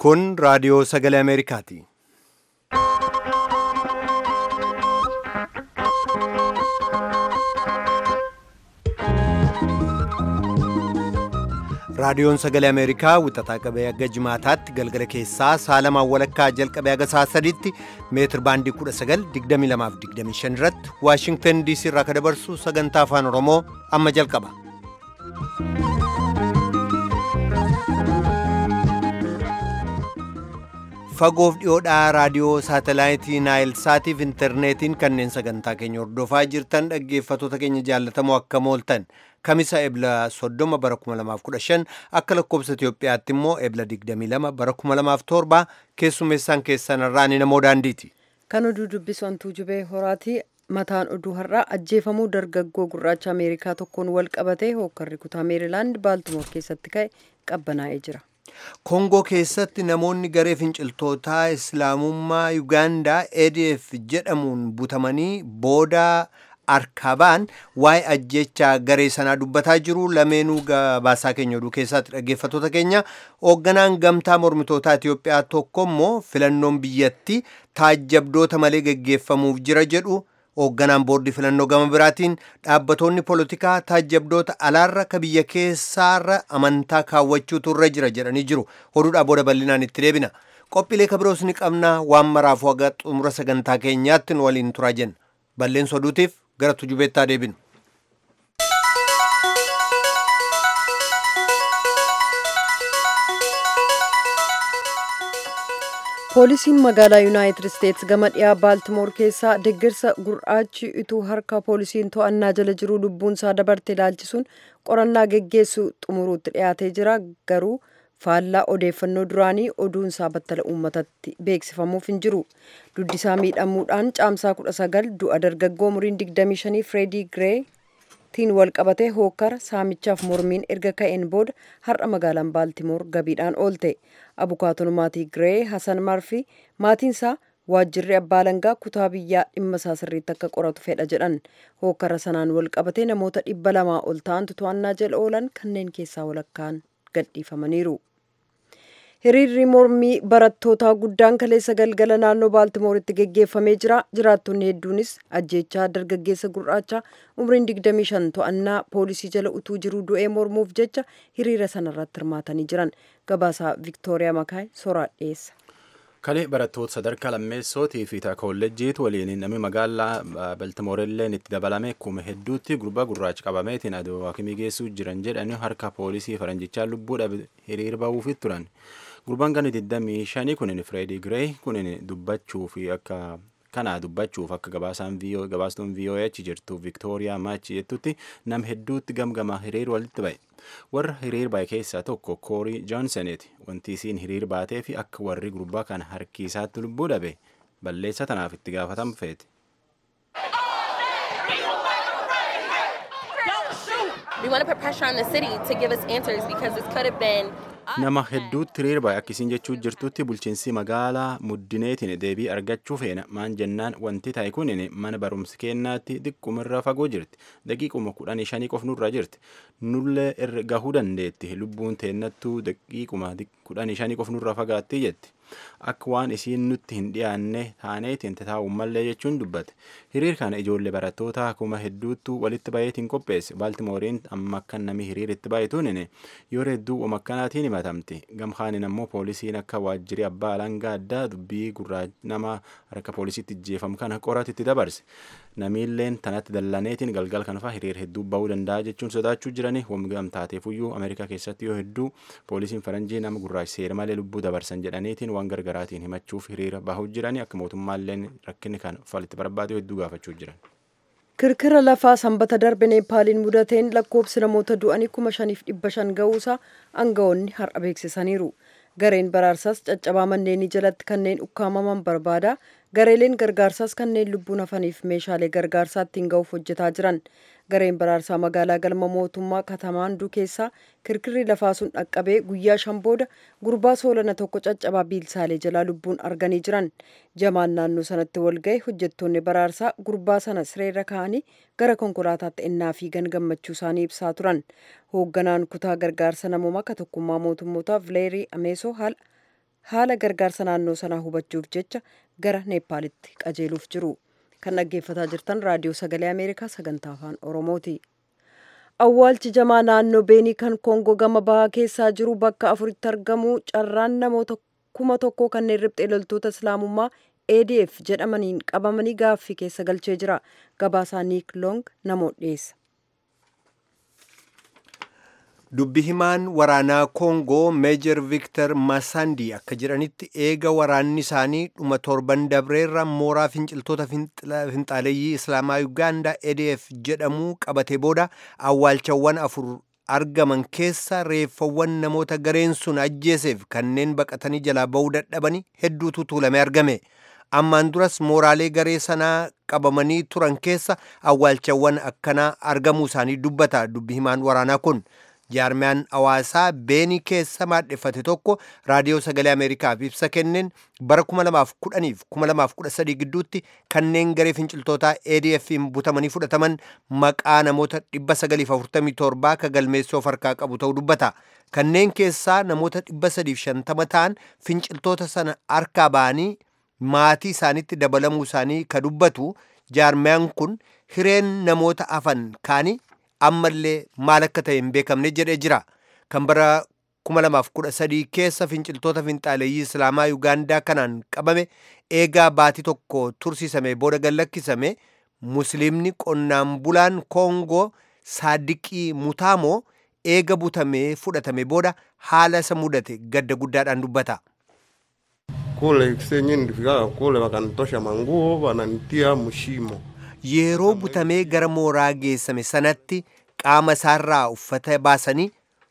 Kun raadiyoo sagalee Ameerikaati. Raadiyoon sagalee Ameerikaa wixataa qabee hanga jimaataatti galgala keessaa saalamaan walakkaa jalqabee haga sa'a sadiitti meetir baandii 1922-25 irratti Waashingtan DC irraa ka dabarsu sagantaa afaan Oromoo amma jalqaba. Fagoof dhiyoodhaa raadiyoo saatalaayitii Naayil Saatiif intarneetiin kanneen sagantaa keenya hordofaa jirtan dhaggeeffattoota keenya jaallatamoo akkam ooltan kamisa ebla 30 bara 2015 akka lakkoobsa Itoophiyaatti immoo ebla 22 bara 2007 keessummeessaan keessan irraa ni namoo daandiiti. Kan oduu dubbisu hantuu jubee horaati. Mataan oduu har'aa ajjeefamuu dargaggoo gurraacha Ameerikaa tokkoon wal qabatee hookkarri kutaa Meerilaand Baaltimoor keessatti ka'e qabbanaa'ee jira. Koongoo keessatti namoonni garee finciltootaa Islaamummaa Yugaandaa ADF jedhamuun butamanii booda arkabaan waa'ee ajjechaa garee sanaa dubbataa jiru lameenuu gabaasaa keenya oduu keessatti dhaggeeffattoota keenya hoogganaan gamtaa mormitootaa Itiyoophiyaa tokko immoo filannoon biyyatti taajjabdoota malee geggeeffamuuf jira jedhu hoogganaan boordii filannoo gama biraatiin dhaabbatoonni poolitikaa taajjabdoota alaarra ka biyya keessaarra amantaa kaawwachuutu irra jira jedhanii jiru oduudhaa booda bal'inaan itti deebina qophiilee kabiroos ni qabna waan maraafuu haga xumura sagantaa keenyaatti nu waliin turaa jenna balleessa oduutiif gara tujubeettaa deebinu. poolisiin magaalaa yuunaayitid isteetsi gama dhiyaa baaltimoor keessaa deeggarsa gurraachi utuu harka poolisiin to'annaa jala jiruu lubbuun isaa dabarte ilaalchisuun qorannaa geggeessu xumuruutti dhiyaatee jira garuu faallaa odeeffannoo duraanii oduun isaa battala uummatatti beeksifamuuf hin jiru duddisaa miidhamuudhaan caamsaa 19 du'a dargaggoo umuriin 25 fireedii giree tiin wal qabatee hookkara saamichaaf mormiin erga ka'een booda har'a magaalaan baaltimoor gabiidhaan oolte abukaatoon maatii giree hasan marfi maatiinsaa waajjirri abbaa langaa kutaa biyyaa dhimma isaa sirriitti akka qoratu fedha jedhan hookkara sanaan wal qabatee namoota dhibba lamaa ol ta'antu to'annaa jala oolan kanneen keessaa walakkaan gadhiifamaniiru. hiriirri mormii barattootaa guddaan kaleessa galgala naannoo baaltimooritti geggeeffamee jira jiraattonni hedduunis ajjeechaa dargaggeessa gurraacha umriin 25 to'annaa poolisii jala utuu jiruu du'ee mormuuf jecha hiriira sanarratti hirmaatanii jiran gabaasaa viktooriyaa makaay soraa dhiyeessa. kalee barattoota sadarkaa lammeessootii fi kolleejjiitu waliin namni magaalaa baltimoorilleen itti dabalame kuma hedduutti gurbaa gurraacha qabameetiin aduu hakimii geessuu jiran jedhanii harka poolisii faranjichaa lubbuu dhabe hiriir bahuufi turan gurbaan kan 25 kunin fireedii giree kunin dubbachuu fi akka kana dubbachuuf akka gabaasaan gabaastuun VOH jirtu Viktooriyaa Maachi jettutti nam hedduutti gamgama hiriir walitti ba'e. Warra hiriir ba'e keessaa tokko Koorii Joonsoniiti. Wanti isiin hiriir baatee fi akka warri gurbaa kana harki isaatti lubbuu dhabe balleessa tanaaf itti gaafatamu feete. We want to put pressure on the city to give us answers because this could have been nama hedduutti hiriir ba'e akkasiin jechuu jirtutti bulchiinsi magaalaa muddineetiin deebii argachuu feena maan jennaan wanti ta'e kunin mana barumsi kennaatti xiqqoomirra fagoo jirti daqiiquma kudhanii shanii qofnurra jirti nullee irra gahuu dandeetti lubbuun teennattuu daqiiquma kudhanii shanii qofnurra fagaatti jetti akka waan isiin nutti hin dhiyaanne taaneetiin taa'uun mallee jechuun dubbate hiriir kana ijoollee barattoota kuma hedduuttu walitti bayeetiin qopheesse baaltimooriin amma akka namni hiriir itti baay'atuun yoo hedduu oma akkanaatiin himatamti gamkaanin ammoo poolisiin akka waajjirri abbaa alangaa addaa dubbii gurraacha nama harka poolisiitti ijjeefamu kana qoratitti dabarse namiilleen tanatti dallaneetiin galgal kanfaa hiriir hedduu bahuu danda'a jechuun sodaachuu jirani wamgam taateefuyyuu ameerikaa keessatti yoo hedduu poolisiin faranjii nama gurraacha seera malee lubbuu dabarsan jedhaniitiin waan gargaraatiin himachuuf hiriira bahuu jirani akka mootummaalleen rakkinni kan falitti barbaade hedduu gaafachuu jiran. kirkira lafaa sanbata darbe neepaaliin mudateen lakkoobsi namoota du'anii kuma shaniif dhibba shan ga'uusaa aangawoonni har'a beeksisaniiru gareen baraarsaas caccabaa manneenii jalatti kanneen ukkaamaman barbaada gareeleen gargaarsaas kanneen lubbuun hafaniif meeshaalee gargaarsaa ittiin ga'uuf hojjetaa jiran gareen baraarsaa magaalaa galma mootummaa katamaanduu keessaa kirkirri lafaa sun dhaqqabee guyyaa shan booda gurbaa soolana tokko caccabaa biilsaalee jalaa lubbuun arganii jiran jamaan naannoo sanatti wal ga'e hojjettoonni baraarsaa gurbaa sana sireerra kaa'anii gara konkolaataatti ennaa fiigan gammachuu isaanii ibsaa turan hoogganaan kutaa gargaarsa namoomaa ka tokkummaa mootummootaa vileerii ameesoo haala haala gargaarsa naannoo sanaa hubachuuf jecha gara neepaalitti qajeeluuf jiru kan dhaggeeffataa jirtan raadiyoo sagalee ameerikaa sagantaa afaan oromooti awwaalchi jamaa naannoo beenii kan koongoo gama bahaa keessaa jiru bakka afuritti argamu carraan namoota kuma tokkoo kanneen riphxee loltoota islaamummaa adf jedhamaniin qabamanii gaaffii keessa galchee jira gabaasaa niik loong namoota dhiyeessa dubbi himaan waraanaa koongoo meejar viktar masandi akka jedhanitti eega waraanni isaanii dhuma torban dabreerra mooraa finciltoota finxaaleeyyii islaamaa yugaandaa adf jedhamuu qabatee booda awwaalchawwan afur argaman keessa reeffawwan namoota gareen sun ajjeeseef kanneen baqatanii jalaa ba'uu dadhabanii hedduutu tuulame argame ammaan duras mooraalee garee sanaa qabamanii turan keessa awwaalchawwan akkanaa argamuu isaanii dubbata dubbi himaan waraanaa kun jaarmiyaan hawaasaa beenii keessa maadheffate tokko raadiyoo sagalee ameerikaaf ibsa kenneen bara 2010 fi 2013 gidduutti kanneen garee finciltootaa adf'n butamanii fudhataman maqaa namoota 947 ka galmeessoo harkaa qabu ta'uu dubbata kanneen keessaa namoota 350 ta'an finciltoota sana harkaa ba'anii maatii isaanitti dabalamuu isaanii ka dubbatu jaarmiyaan kun hireen namoota hafan kaanii ammallee maal akka ta'e hin beekamne jedhee jira kan bara 2013 keessa finciltoota finxaaleeyyii islaamaa yugaandaa kanaan qabame eegaa baatii tokko tursiisame booda gallakkisame musliimni qonnaan bulaan koongoo saadiqii mutaamoo eega butamee fudhatame booda haala isa mudate gadda guddaadhaan dubbata. kule senye nilifikaga kule wakanitosha manguo wananitia mshimo yeroo butamee gara mooraa geessame sanatti qaama isaarraa uffata baasanii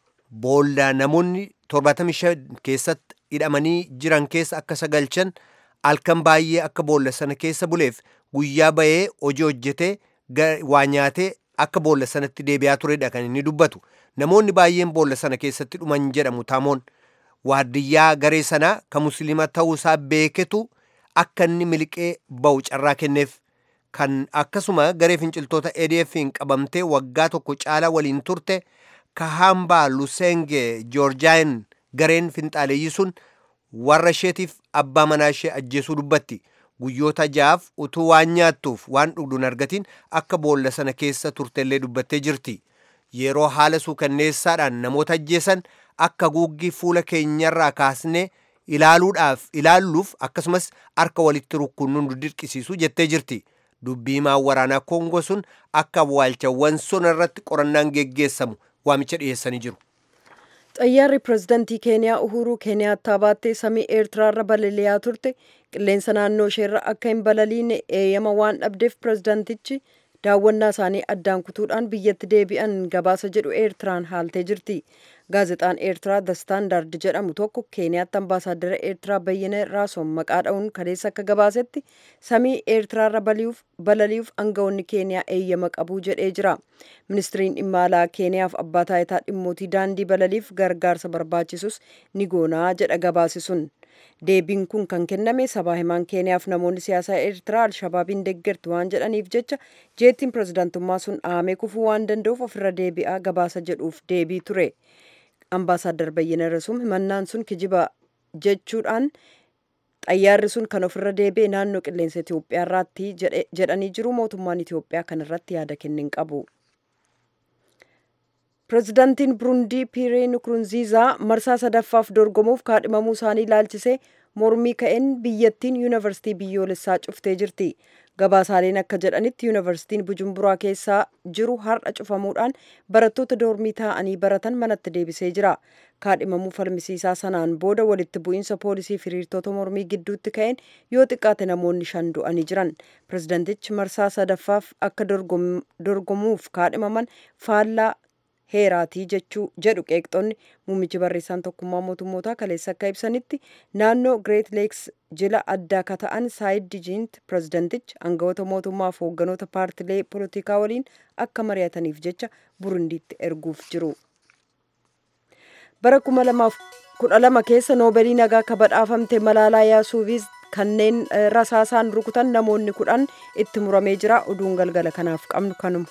boolla namoonni 75 keessatti hidhamanii jiran keessa akka sagalchan halkan baay'ee akka boolla sana keessa buleef guyyaa bahee hojii hojjetee waa nyaatee akka boolla sanatti deebi'aa turedha kan inni dubbatu namoonni baay'een boolla sana keessatti dhuman jedhamu taamoon waardiyyaa garee sanaa ka musliima ta'uusaa beeketu akka inni miliqee ba'u carraa kenneef kan akkasuma garee finciltoota ADF'n qabamtee waggaa tokko caalaa waliin turte kahambaa lusenge joorjaayin gareen finxaaleeyyii sun warra isheetiif abbaa manaa ishee ajjeesuu dubbatti guyyoota ja'aaf utuu waan nyaattuuf waan dhugduun argatiin akka boolla sana keessa turtellee dubbattee jirti yeroo haala suukanneessaadhaan namoota ajjeesan akka guuggii fuula keenyarraa kaasnee ilaaluudhaaf ilaalluuf akkasumas harka walitti rukkunnuun nu dirqisiisu jettee jirti dubbii himaan waraanaa koongoo sun akka awwaalchawwan sun irratti qorannaan geggeessamu waamicha dhiyeessanii jiru. xayyaarri pirezidantii keeniyaa uhuruu keeniyaattaa baattee samii eertiraarra balali'aa turte qilleensa naannoo isheerra akka hin balaliine eeyyama waan dhabdeef pirezidantichi daawwannaa isaanii addaan kutuudhaan biyyatti deebi'an gabaasa jedhu eertiraan haaltee jirti gaazexaan eertiraa the standard jedhamu tokko keeniyaatti ambaasaaddara eertiraa bayyana raasoon maqaa dha'uun kaleessa akka gabaasetti samii eertiraarra balali'uuf aangawoonni keeniyaa eeyyama qabuu jedhee jira ministiriin dhimma alaa keeniyaaf abbaa taayitaa dhimmootii daandii balaliif gargaarsa barbaachisus ni goonaa jedha gabaasi sun deebiin kun kan kenname sabaa himaan keeniyaaf namoonni siyaasaa eertiraa alshabaabiin deeggarti waan jedhaniif jecha jeettiin pirezidaantummaa sun dhahamee kufuu waan danda'uuf ofirra deebi'aa gabaasa jedhuuf deebii ture ambaasaaddar bayyana rasum himannaan sun kijiba jechuudhaan xayyaarri sun kan ofirra deebi'e naannoo qilleensa Itoophiyaa irratti jedhanii jiru mootummaan Itoophiyaa kan irratti yaada kenne hin qabu. pirezidaantiin burundii piiree nukurunziizaa marsaa sadaffaaf dorgomuuf kaadhimamuu isaanii ilaalchisee mormii ka'een biyyattiin yuunivarsiitii biyyoolessaa cuftee jirti gabaasaaleen akka jedhanitti yuunivarsiitiin bujumburaa keessaa jiru har'a cufamuudhaan barattoota doormii taa'anii baratan manatti deebisee jira kaadhimamuu falmisiisaa sanaan booda walitti bu'iinsa poolisii fi hiriirtota mormii gidduutti ka'een yoo xiqqaate namoonni shan du'anii jiran pirezidaantichi marsaa sadaffaaf akka dorgomuuf kaadhimaman faallaa heeraatii jechuu jedhu qeeqxonni muummichi barreessaan tokkummaa mootummootaa kaleessa akka ibsanitti naannoo greet leeks jila addaa ka ta'an saayid dijiint pirezidantichi aangawoota mootummaa fi hoogganoota paartilee poolitikaa waliin akka mari'ataniif jecha burundiitti erguuf jiru. bara kuma lamaaf kudha lama keessa noobeelii nagaa ka badhaafamte malaalaa yaasuufiis kanneen rasaasaan rukutan namoonni kudhan itti muramee jira oduun galgala kanaaf qabnu kanuma.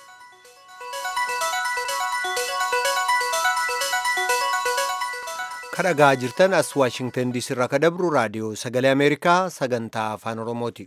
kadhagaa jirtan as waashingtan diisii irraa kadabru raadiyoo sagalee ameerikaa sagantaa afaan oromooti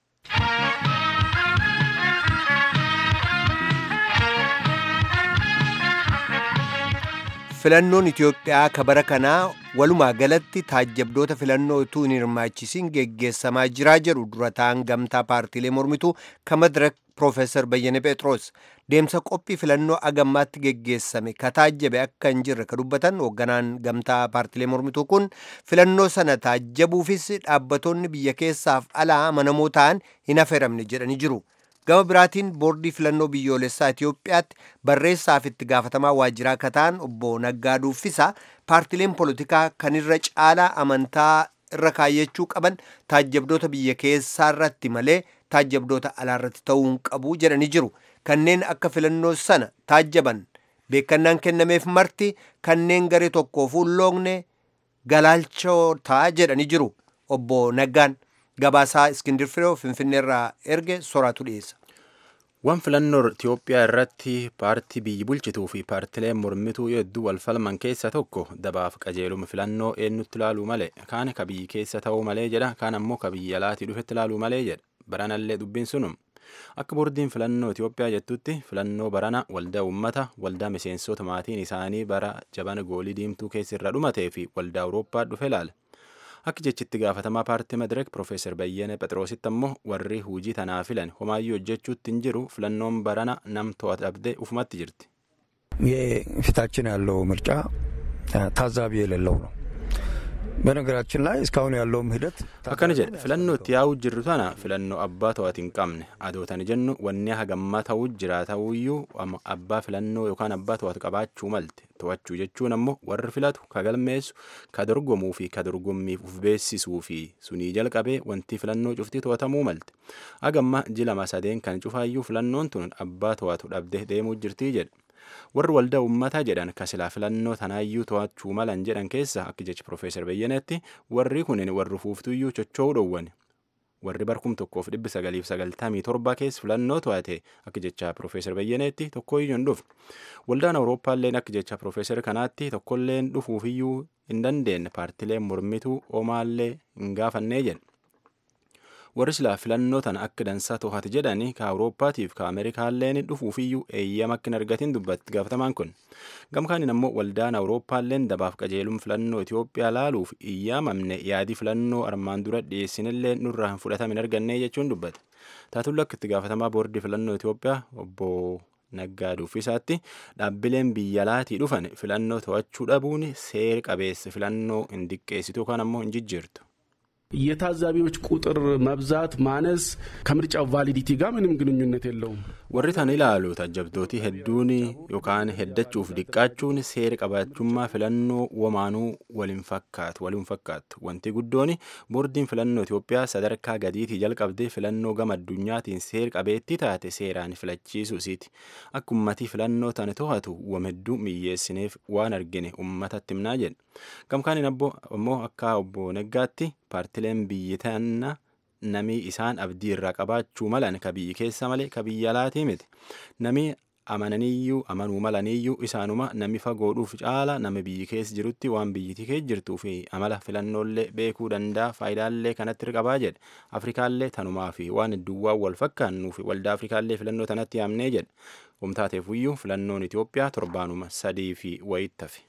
filannoon itiyoophiyaa ka bara kanaa walumaa galatti taajjabdoota filannoo utuu hin hirmaachisiin geggeessamaa jiraa jedhu dura ta'an gamtaa paartiilee mormituu ka madirak Profeesar Bayyane Phexros deemsa qophii filannoo agammaatti geggeessame ka taajjabe akka hin jirre ka dubbatan hoogganaan gamtaa paartiilee mormituu kun filannoo sana taajjabuufis dhaabbatoonni biyya keessaaf alaa amanamoo ta'an hin affeeramne jedhanii jiru. Gama biraatiin boordii filannoo biyyoolessaa Itiyoophiyaatti barreessaaf itti gaafatamaa waajjiraa akka ta'an obbo Naggaa Duuffisa paartiileen polotikaa kan irra caalaa amantaa irra kaayyachuu qaban taajjabdoota biyya keessaa irratti malee taajjabdoota alaarratti ta'uu hin qabu jedhanii jiru. Kanneen akka filannoo sana taajjaban beekannaan kennameef marti kanneen garee tokkoof ulloogni galaalchoota jedhanii jiru. Obbo Naggaan gabaasaa Iskindir Firoo Finfinneerraa erge soraatu dhiyeessa. Waan filannoo Itiyoophiyaa irratti paartii biyyi bulchituu fi paartileen mormituu hedduu wal falman keessa tokko dabaaf qajeeluma filannoo eenyutti ilaaluu malee kaan ka biyyi keessa ta'uu malee jedha kaan ammoo ka biyya alaatii dhufetti ilaaluu malee jedha baranallee dubbiin sunum. Akka boordiin filannoo Itiyoophiyaa jettutti filannoo barana waldaa uummata waldaa miseensota maatiin isaanii bara jabana goolii diimtuu keessa irra dhumatee fi waldaa Awurooppaa dhufe ilaala. Akka jechitti gaafatamaa paartii Madireek Profeesar Bayyane Phexroositti ammoo warri hujii tanaa filan homaayyuu hojjechuutti hin jiru filannoon barana nam to'atabdee ufumatti jirti. የፊታችን ያለው ምርጫ ታዛቢ የሌለው ነው። በነገራችን ላይ እስካሁን ያለውም ሂደት akkana jedhe filannoo itti yaa'uu jirru tana filannoo abbaa to'ati hin qabne adootani jennu wanni hagammaa ta'uu jira ta'uyyuu abbaa filannoo yookaan abbaa to'atu qabaachuu malte to'achuu jechuun ammoo warri filatu ka galmeessu ka dorgomuu fi ka dorgommiif uf beessisuu fi sunii jalqabee wanti filannoo cuftii to'atamuu malte hagamma jilama sadeen kan cufaayyuu filannoon tun abbaa to'atu dhabdee deemuu jirtii jedhe. warri waldaa uummataa jedhan ka silaa filannoo tanaayyuu to'achuu malan jedhan keessa akka jechi Profeesar Bayyaneetti warri kunin warri fuuftuyyuu chocho'uu dhowwan. Warri barkum tokkoof dhibbi sagaliif sagaltamii torba keessa filannoo to'ate akka jecha Profeesar Bayyaneetti tokkoyyuu hin dhufne. Waldaan Awurooppaalleen akka jecha Profeesar kanaatti tokkolleen dhufuufiyyuu hin dandeenye paartileen mormituu omaallee hin gaafannee jedhe. warri silaa filannoo tana akka dansaa to'ate jedhani ka awurooppaatiif ka ameerikaalleen dhufuufiyyuu eeyyama akka hin argatin dubbatti gaafatamaan kun gamkaanin ammoo waldaan awurooppaalleen dabaaf qajeelum filannoo itiyoophiyaa laaluuf iyyaamamne yaadii filannoo armaan dura dhiyeessinillee nurraa hin fudhatamin arganne jechuun dubbate taatulla akka itti gaafatamaa boordii filannoo itiyoophiyaa obbo Naggaa Duffisaatti dhaabbileen biyya alaatii dhufan filannoo to'achuu dhabuun seera qabeessa filannoo hin diqqeessitu yookaan ammoo hin jijjiirtu. የታዛቢዎች ቁጥር መብዛት ማነስ ከምርጫው ቫሊዲቲ ጋር ምንም ግንኙነት የለውም። warri tan ilaalu taajjabdooti hedduun yookaan heddachuuf diqqaachuun seera qabaachummaa filannoo wamaanuu waliin fakkaatu waliin fakkaatu wanti guddoon boordiin filannoo Itiyoophiyaa sadarkaa gadiitii jalqabdee filannoo gama addunyaatiin seera qabeettii taate seeraan filachiisuu isiiti akka ummatii filannoo tana to'atu wam hedduu miyyeessineef waan argine ummatatti himnaa jedhe gamkaanin ammoo akka obbo Neggaatti paartileen biyyi tanna namii isaan abdii irraa qabaachuu malan ka biyyi keessa malee ka biyya alaatii miti namii amananiyyuu amanuu malaniyyuu isaanuma nami fagoodhuuf caala nama biyyi keessa jirutti waan biyyiti keessa jirtuu fi amala filannoolee beekuu danda'a faayidaallee kanatti qabaa jedhe afrikaallee tanumaa fi waan hedduuwwan wal fakkaannuu fi waldaa afrikaallee filannoo tanatti yaamnee jedhe humtaateefuyyuu filannoon Itiyoophiyaa torbaanuma sadii fi wayittafi.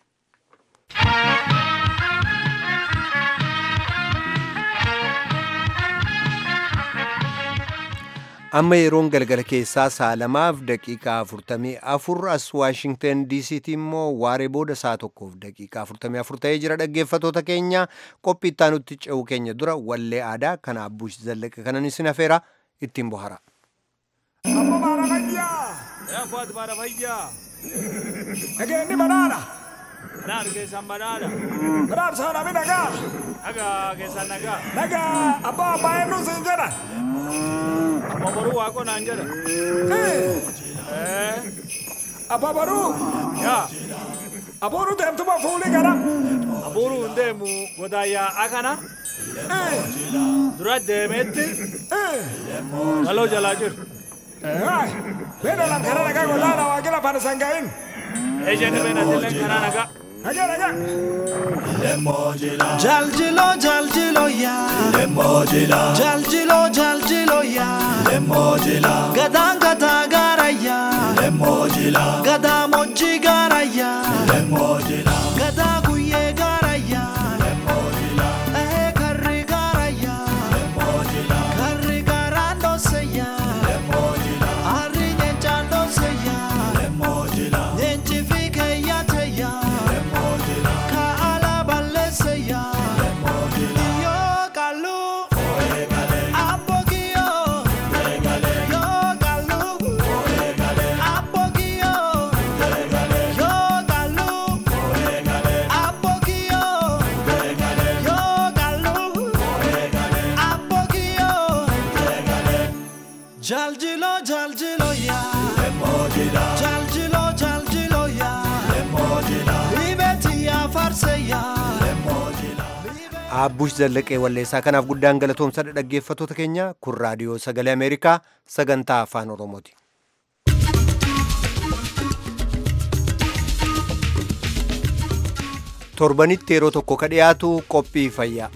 amma yeroon galgala keessaa saalamaaf daqiiqaa afurtamii afur as waashingtan diisiitti immoo waaree booda saa tokkoof daqiiqaa afurtamii afur ta'ee jira dhaggeeffatoota keenya qophii ittaanutti ce'uu keenya dura wallee aadaa kana abbuush zallaqa kanan isin afeera ittiin bohara. Nageenyi banaana. Banaan keessan banaana. Banaan saanami nagaa. Nagaa keessan nagaa. Nagaa abbaa abbaa eenyuun siin jedhan. Amma boruu waaqoo naan jedha. Abbaa baruu. Yaa Abuuru deemtuma fuulii gara. abuuruu hin deemu godaayyaa akana. Dura deemeetti galoo jalaa jiru. Beena lam kana nagaa godaana waa gila fana sangaa'in. Ejjenni beenatillee kanaa nagaa. Nagaa nagaa. Jaljilo jaljilo ya Lemojila Jaljilo jaljilo ya Lemojila Gada gada gara ya Lemojila Gada moji gara ya Lemojila Gada guye gara ya Lemojila Eh karri gara ya Lemojila Karri gara no se ya Lemojila Ari nyencha no se ya Lemojila Nyenchi fike ya te ya Lemojila Ka ala balese ya Yo kalu Apogio Yo kalu Apogio Yo kalu Apogio Yo kalu Apogio Jaljilo jaljilo ya Jaljilo jaljilo ya Libeti ya farse ya Aabbush Zallaqee Walleessaa kanaaf guddaan galatoomsadha dhaggeeffattoota keenya kun raadiyoo sagalee Ameerikaa sagantaa afaan Oromooti. Torbanitti yeroo tokko ka dhiyaatu qophii fayyaa.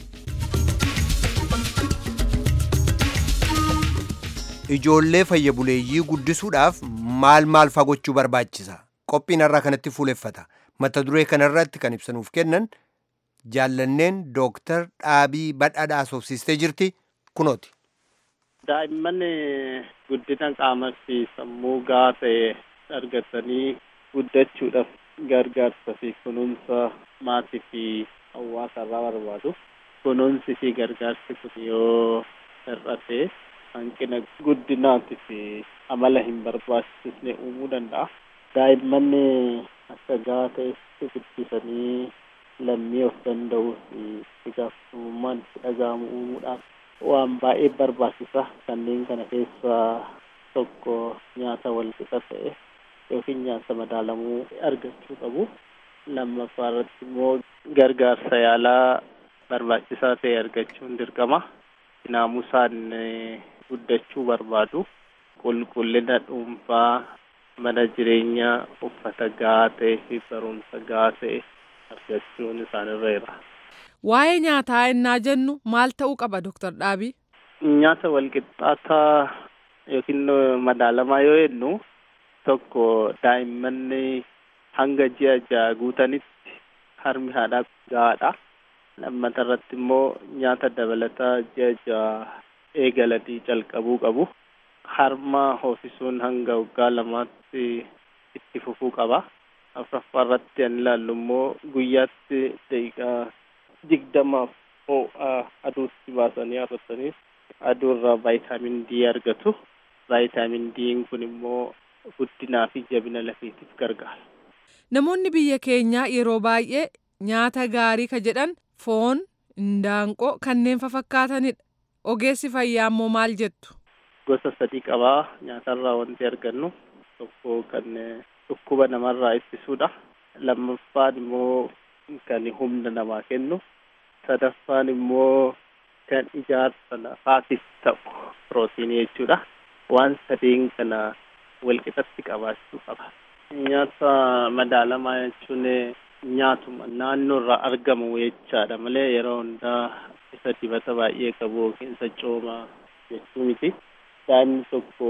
Ijoollee fayya buleeyyii guddisuudhaaf maal maal faa gochuu barbaachisa? Qophiin har'aa kanatti fuuleffata. Mata duree kanarratti kan ibsanuuf kennan jaallanneen dooktar Dhaabii Badhaadhaa asoofsiistee jirti kunooti. Daa'imman guddina qaamaa fi sammuu gahaa ta'e argatanii guddachuudhaaf gargaarsa fi kunuunsa maatii fi hawaasa irraa barbaadu. Kunuunsi fi gargaarsi kun yoo hir'ate hanqina guddinaatii fi amala hin barbaachisne uumuu danda'a. Daa'imman akka gahaa ta'etti guddisanii lammii of danda'uu fi itti gaafatamummaan itti dhaga'amu uumuudhaaf waan baay'ee barbaachisa. Kanneen kana keessaa tokko nyaata wal qixa ta'e yookiin nyaata madaalamuu argachuu qabu. Lammaffaa irratti immoo gargaarsa yaalaa barbaachisaa ta'e argachuun dirqama. Naamusaan guddachuu barbaadu. Qulqullina dhuunfaa mana jireenyaa uffata gahaa ta'ee fi barumsa gahaa ta'e argachuun isaanirra jira. Waa'ee nyaataa ennaa jennu maal ta'uu qaba Dooktar Dhaabii? Nyaata walqixxaataa yookiin madaalamaa yoo jennu tokko daa'imman hanga ji'a ja'a guutanitti harmi haadhaa gahaadha. Lammata irratti immoo nyaata dabalataa ji'a ja'a eegalanii calqabuu qabu. Harma hoosisuun hanga waggaa lamaatti itti fufuu qaba. afuraffaa irratti kan ilaallu immoo guyyaatti daqiiqaa digdamaaf ho'a aduutti baasanii arratanii aduu irraa vaayitaamin D argatu. Vaayitaamin D kun immoo guddinaa fi jabina lafeetiif gargaara. Namoonni biyya keenyaa yeroo baay'ee nyaata gaarii ka jedhan foon, indaanqoo kanneen fafakkaatanidha. Ogeessi fayyaa immoo maal jettu? Gosa sadii qabaa nyaatarraa wanti argannu tokko kan dhukkuba namarraa ittisuudha. Lammaffaan immoo kan humna namaa kennu. Sadaffaan immoo kan ijaarsa lafaatiif ta'u pirootiinii jechuudha. Waan sadeen kana walqixatti qabaachuu qaba. Nyaata madaalamaa jechuun nyaatuma naannoo irraa argamu jechaadha malee yeroo hundaa isa dibata baay'ee qabu yookiin isa coomaa jechuu miti. Daa'imni tokko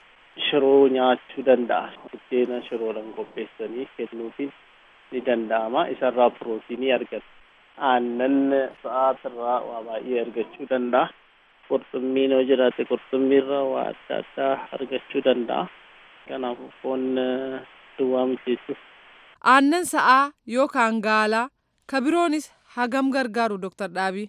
shiroo nyaachuu danda'a. Buddeena shiroodhaan qopheessanii kennuufiin ni danda'ama. Isarraa pirootiinii argata. Aannan sa'aatirraa waa baay'ee argachuu danda'a. Qurxummiin yoo jiraate qurxummiirraa waa adda addaa argachuu danda'a. Kanaafuu foon duwwaa miti jechuudha. Aannan sa'aa yookaan gaalaa ka biroonis hagam gargaaru Dooktar Dhaabii?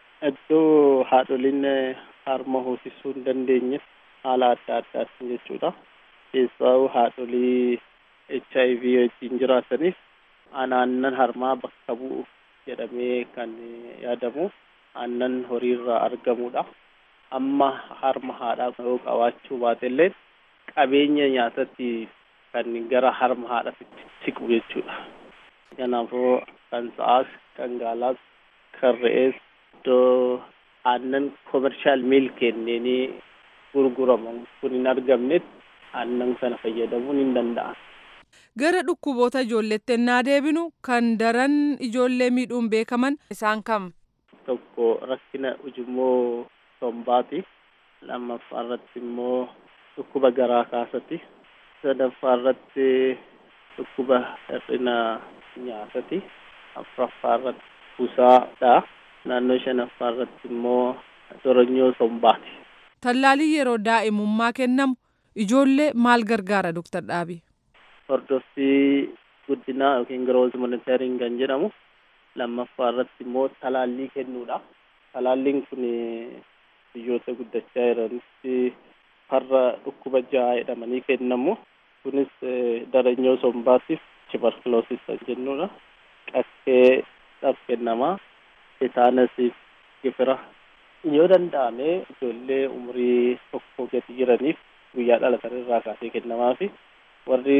Iddoo haadholiin harma hoosisuu hin dandeenyeef haala adda addaatiin jechuudha. Keessaa haadholii HIV wajjin jiraataniif aannan harmaa bakka bu'u jedhamee kan yaadamu aannan horiirraa argamudha. Amma harma haadhaa yoo qabaachuu baatellee qabeenya nyaatatti kan gara harma haadhaatti siqu jechuudha. Kanaafuu kan sa'aas kan gaalaas kan re'ees iddoo aannan komershaal miilk kenneenii gurguraman kun hin argamnetti aannan kana fayyadamuun hin danda'an. Gara dhukkuboota ijoolleetti ennaa deebinu kan daran ijoollee miidhuun beekaman isaan kam? Tokko rakkina ujummoo sombaati. Lammaffaa irratti immoo dhukkuba garaa kaasati. Sadaffaa irratti dhukkuba hir'ina nyaatati. Afuraffaa irratti busaadha. Naannoo shanaffaa irratti immoo doronyoo sombaati. Tallaalii yeroo daa'imummaa kennamu ijoollee maal gargaara Dr. Dhaabii? Hordoffii guddinaa yookiin growth monitoring kan jedhamu lammaffaa irratti immoo talaallii kennuudha. Talaalliin kun biyyoota guddachaa jiranitti farra dhukkuba jaha jedhamanii kennamu. Kunis daranyoo sombaatiif tuberculosis kan jennuudha. Qaqqeedhaaf kennama. Tetaanasiif gifira. Yoo danda'ame ijoollee umurii tokko gadi jiraniif guyyaa dhalatan irraa kaasee kennamaa fi warri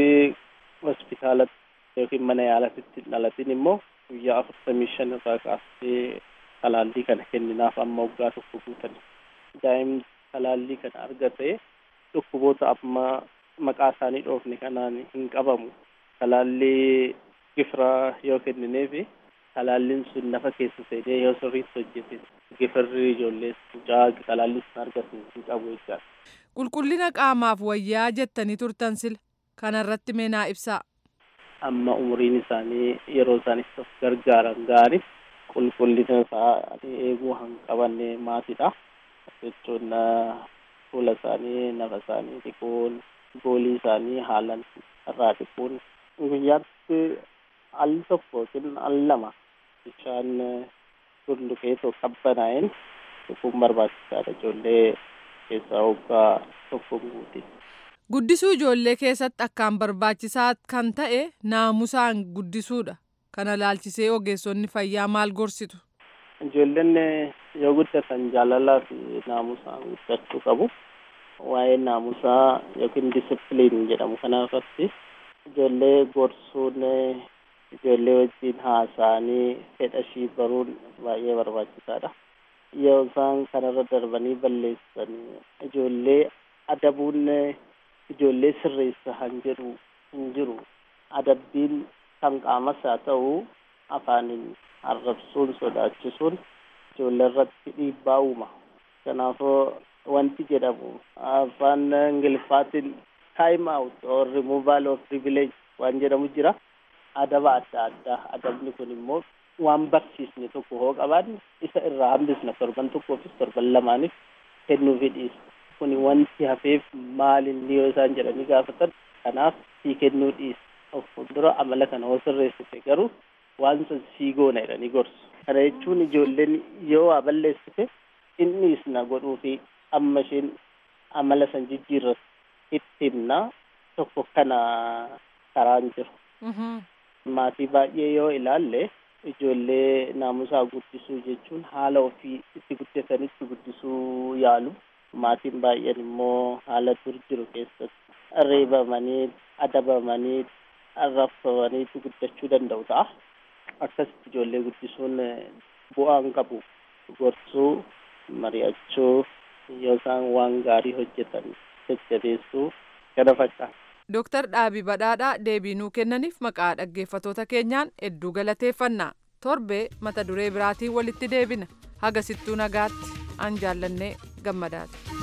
hospitaalatti yookiin mana yaalatitti dhalatin immoo guyyaa afurtamii shan irraa kaasee talaallii kana kenninaaf amma waggaa tokko guutan daa'imni talaallii kana argate dhukkuboota amma maqaa isaanii dhoofne kanaan hin qabamu talaallii gifiraa yoo kennineefi talaalliin sun nafa keessa seenee yoo sirriitti hojjete gifirri ijoollee mucaa talaallii sun argatu hin qabu jechaadha. Qulqullina qaamaaf wayyaa jettanii turtan sila kanarratti meenaa ibsaa. Amma umuriin isaanii yeroo isaan itti of gargaaran ga'anii qulqullina isaanii eeguu han qabanne maatiidha. Jechuun fuula isaanii, nafa isaanii dhiquun, goolii isaanii haalan irraa dhiquun guyyaatti al tokko yookiin al lama bishaan bulluqeetoo qabbanaa'een dhiquun barbaachisaadha ijoollee keessaa waggaa tokko guuti. Guddisuu ijoollee keessatti akkaan barbaachisaa kan ta'e naamusaan guddisuudha. Kana laalchisee ogeessonni fayyaa maal gorsitu? Ijoolleen yoo guddatan jaalalaa fi naamusaan guddachuu qabu. Waa'ee naamusaa yookiin disipiliin jedhamu kana irratti ijoollee gorsuun ijoollee wajjin haasa'anii fedha ishii baruun baay'ee barbaachisaadha. Yoo isaan kanarra darbanii balleessan ijoollee adabuun ijoollee sirreessa han jedhu hin jiru. Adabbiin kan qaamas haa ta'u afaaniin arrabsuun sodaachisuun ijoollee irratti dhiibbaa uuma. Kanaafuu wanti jedhamu afaan ingiliffaatiin time out or removal of privilege waan jedhamu jira. Adaba adda addaa adabni kun immoo waan barsiisne tokko hoo qabaanne isa irraa hambisna torban tokkoofis torban lamaaniif kennuufi dhiisa. Kuni wanti hafeef maal inni yoo isaan jedhanii gaafatan kanaaf sii kennuu dhiisa. Of fuuldura amala kana hoo sirreessite garuu waan san sii goona jedhanii gorsu. Kana jechuun ijoolleen yoo waa balleessite inni isna godhuu fi amma isheen amala san jijjiirratti itti himna tokko kana karaan jiru. Maatii baay'ee yoo ilaalle ijoollee naamusaa guddisuu jechuun haala ofii itti guddatanitti guddisuu yaalu. Maatiin baay'een immoo haala dur jiru keessatti reebamanii, adabamanii, arrabsamaniitu guddachuu danda'u ta'a. Akkasitti ijoollee guddisuun bu'aan qabu. Gorsuu, mari'achuu, yoo isaan waan gaarii hojjetan jajjabeessuu kana fakkaata. Dooktar Dhaabii Badhaadhaa deebii nuu kennaniif maqaa dhaggeeffatoota keenyaan hedduu galateeffannaa. Torbee mata duree biraatiin walitti deebina. Hagasittuu nagaatti an jaallannee gammadaati.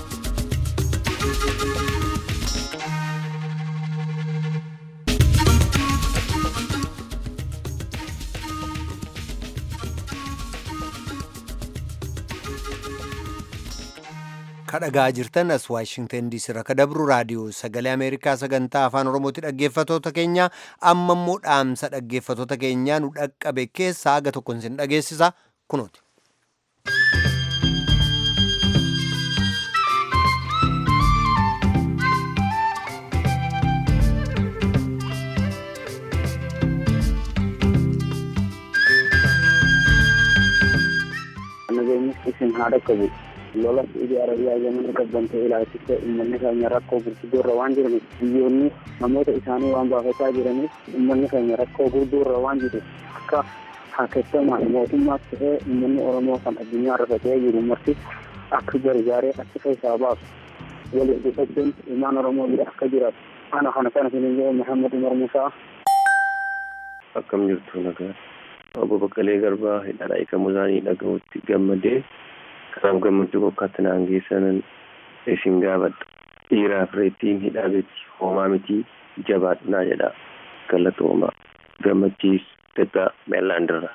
kadhagaa jirtan as waashingtan diisii irraa kadabru raadiyoo sagalee ameerikaa sagantaa afaan oromooti dhaggeeffatoota keenya amma immoo dhaamsa dhaggeeffatoota keenyaa nu dhaqqabe keessaa haga tokko isin dhageessisa kunooti. nageenyi isin haa dhaqqabu lola saudi arabiyaa zamana qabbante ilaalchise ummanni keenya rakkoo gurguddoorra waan jiraniif biyyoonni namoota isaanii waan baafachaa jiraniif ummanni keenya rakkoo gurguddoorra waan jiru akka haakettamaan mootummaas ta'ee ummanni oromoo kan addunyaa irra ta'ee jiru marti akka gargaaree achi keessaa baasu waliin dhufachuun ilmaan oromoo bira akka jiraatu Ana kana kana isin jedhu Muhammad Umar Musaa. Akkam jirtu nagaa. Obbo Baqqalee Garbaa hidhaadhaa hiikamuu isaanii dhaga'utti gammadee kanaaf gammachuu kokkaatti naan geessanan isin gaafadha. Dhiiraaf reettiin hidhaa beekti hoomaa miti jabaadhaa jedha. Galatoomaa gammachiis Tetaa Meellaandirra.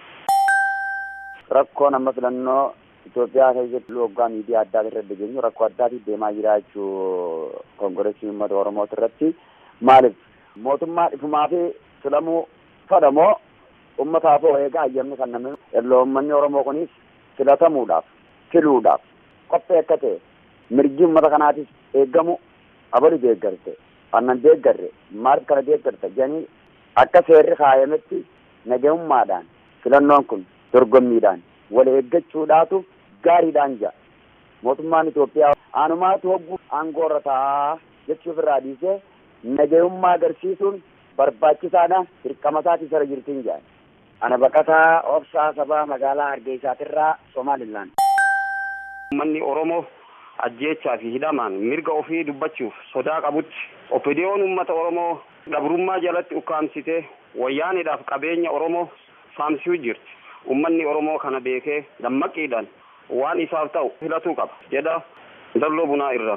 Rakkoon amma filannoo Itoophiyaa keessatti waggaa miidiyaa addaa irratti dhageenyu rakkoo addaatiif deemaa jira jechuu kongoreesii uummata Oromoo irratti maaliif mootummaa dhifumaa fi filamuu fadhamoo uummataaf eegaa ayyamni kan namni yeroo uummanni Oromoo kunis filatamuudhaaf filuudhaaf qophii akka ta'e mirgi uummata kanaatis eeggamu abali deeggarte annan deeggarre maaliif kana deeggarte jedhanii akka seerri kaayametti nagahummaadhaan filannoon kun dorgommiidhaan wal eeggachuudhaatu gaariidhaan jira mootummaan Itoophiyaa anumaatu hogguu aangoo irra taa'aa jechuuf irraa dhiisee nagahummaa agarsiisuun barbaachisaadha dirqama isaatii sara jirtiin jedhan ana baqataa obsaa sabaa magaalaa hargeysaatirraa somaalilaan Uummanni Oromoo ajjeechaa fi hidhamaan mirga ofii dubbachuuf sodaa qabutti oppidiyoon uummata Oromoo dhabrummaa jalatti ukkaamsitee wayyaaniidhaaf qabeenya Oromoo saamsuu jirti. Uummanni Oromoo kana beekee dammaqiidhaan waan isaaf ta'u filatuu qaba jedha dalloo bunaa irra.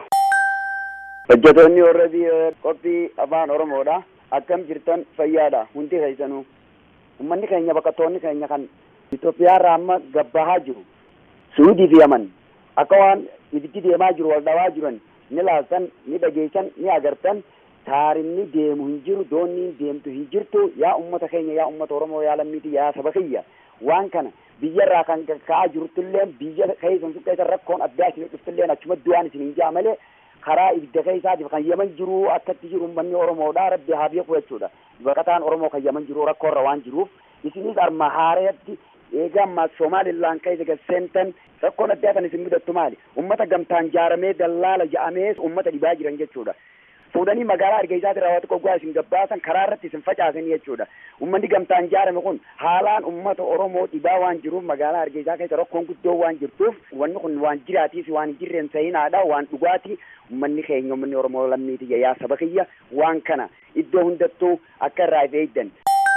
hojjetoonni warra qophii afaan oromoodha akkam jirtan fayyaadha hundi keessanuu ummanni keenya baqattoonni keenya kan Itoophiyaarraa amma gabbahaa jiru suudii fi yaman akka waan ibiddi deemaa jiru wal dhawaa jiran ni laaltan ni dhageessan ni agartan taarinni deemu hin jiru doonni deemtu hin jirtu yaa ummata keenya yaa ummata oromoo yaa lammiiti yaa saba kiyya waan kana biyyarraa kan ka'aa jiruttillee biyya keessan keessa rakkoon addaa isin dhuftillee achuma du'aan isin hin jaa malee karaa ibidda keessaatiif kan yaman jiru akkatti jiru ummanni oromoodha rabbi haa beeku jechuudha baqataan oromoo kan yaman jiru rakkoorra waan jiruuf isinis arma haareetti eega ammaa somaalilaan keessa gaseentan rakkoon addaa kan isin mudattu maali ummata gamtaan jaaramee dallaala ja'amee ummata dhibaa jiran jechuudha fuudhanii magaalaa argeessaati raawwatu qoggaa isin gabbaasan karaa irratti isin facaasan jechuudha ummanni gamtaan jaarame kun haalaan ummata oromoo dhibaa waan jiruuf magaalaa argeessaa keessa rakkoon guddoo waan jirtuuf wanni kun waan jiraatiif waan hin jirreen sa'inaadha waan dhugaati ummanni keenya ummanni oromoo lammiiti yaa saba kiyya waan kana iddoo hundattuu akka irraa eegdan.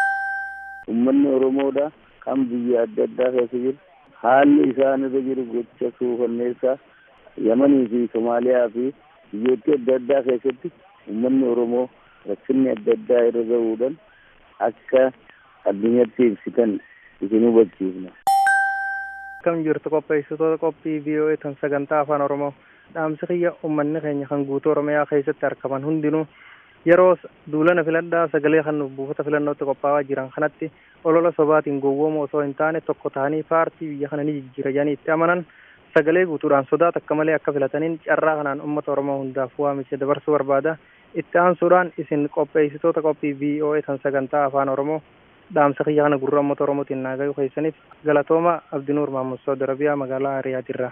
ummanni oromoodha kan biyya adda addaa keessa jiru haalli isaan irra jiru gocha suukanneessaa yamanii fi somaaliyaa fi biyyoota adda addaa keessatti ummanni oromoo rakkinni adda addaa irra gahuudhaan akka addunyatti ibsitan isin hubachiifna. Akkam jirtu qopheessitoota qophii VOA tan sagantaa afaan oromoo dhaamsi kiyya ummanni keenya kan guutuu oromiyaa keessatti argaman hundinuu yeroo duulana filadhaa sagalee kan buufata filannootti qophaa'aa jiran kanatti olola sobaatiin gowwoomuu osoo hin taane tokko ta'anii paartii biyya kana ni jijjiira jedhanii itti amanan sagalee guutuudhaan sodaa takka malee akka filataniin carraa kanaan uummata oromoo hundaaf waamicha dabarsuu barbaada itti aansuudhaan isin qopheessitoota qophii VOA tan sagantaa afaan oromoo dhaamsa kiyya kana gurra uummata oromootiin naagayuu keessaniif galatooma abdinuur maammud saudi arabiyaa magaalaa riyaadirraa.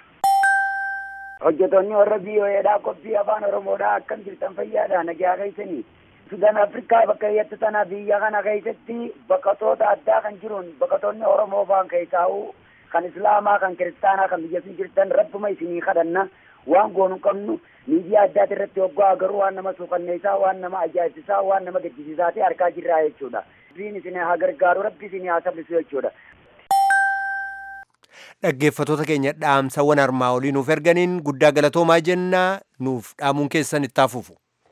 hojjetoonni warra biyyoodhaa qophii afaan oromoodhaa akkam jirtan fayyaadha nagaa keessanii sudan afrikaa bakka hedduu tana biyya kana keessatti baqatoota addaa kan jiruun baqatoonni oromoo faan keessaa'u kan islaamaa kan kiristaanaa kan biyya isin jirtan rabbuma isinii kadhanna waan goonu qabnu miidiyaa addaati irratti hoggaa garuu waan nama suukanneessaa waan nama ajaa'ibsiisaa waan nama gaddisiisaati argaa jirraa jechuudha rabbiin isin haa gargaaru rabbi isin haa sabbisu jechuudha. dhaggeeffatoota keenya dhaamsawwan armaa olii nuuf erganiin guddaa galatoomaa jennaa nuuf dhaamuun keessan itti hafuufu.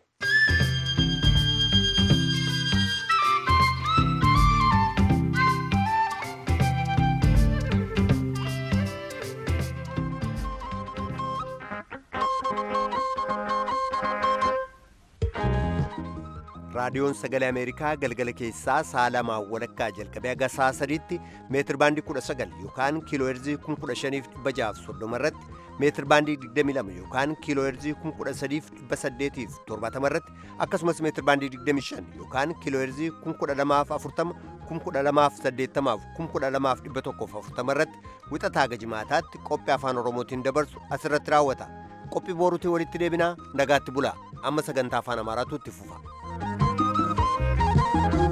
raadiyoon sagalee ameerikaa galgala keessaa sa'a lamaa walakkaa jalqabee haga sa'a sadiitti meetir baandii kudha sagal yookaan kiiloo heerzii kun kudha shaniif dhibba jaaf soddoma irratti meetir baandii digdami lama yookaan kiiloo heerzii kun kudha sadiif dhibba saddeetiif torbaatama irratti akkasumas meetir baandii digdami shan yookaan kiiloo heerzii kun kudha lamaaf afurtama kun kudha lamaaf saddeettamaaf kun kudha lamaaf dhibba tokkoof afurtama irratti wixataa haga jimaataatti qophii afaan oromootiin dabarsu asirratti raawwata qophii booruutiin walitti deebinaa nagaatti bulaa amma sagantaa afaan amaaraatu itti fufa.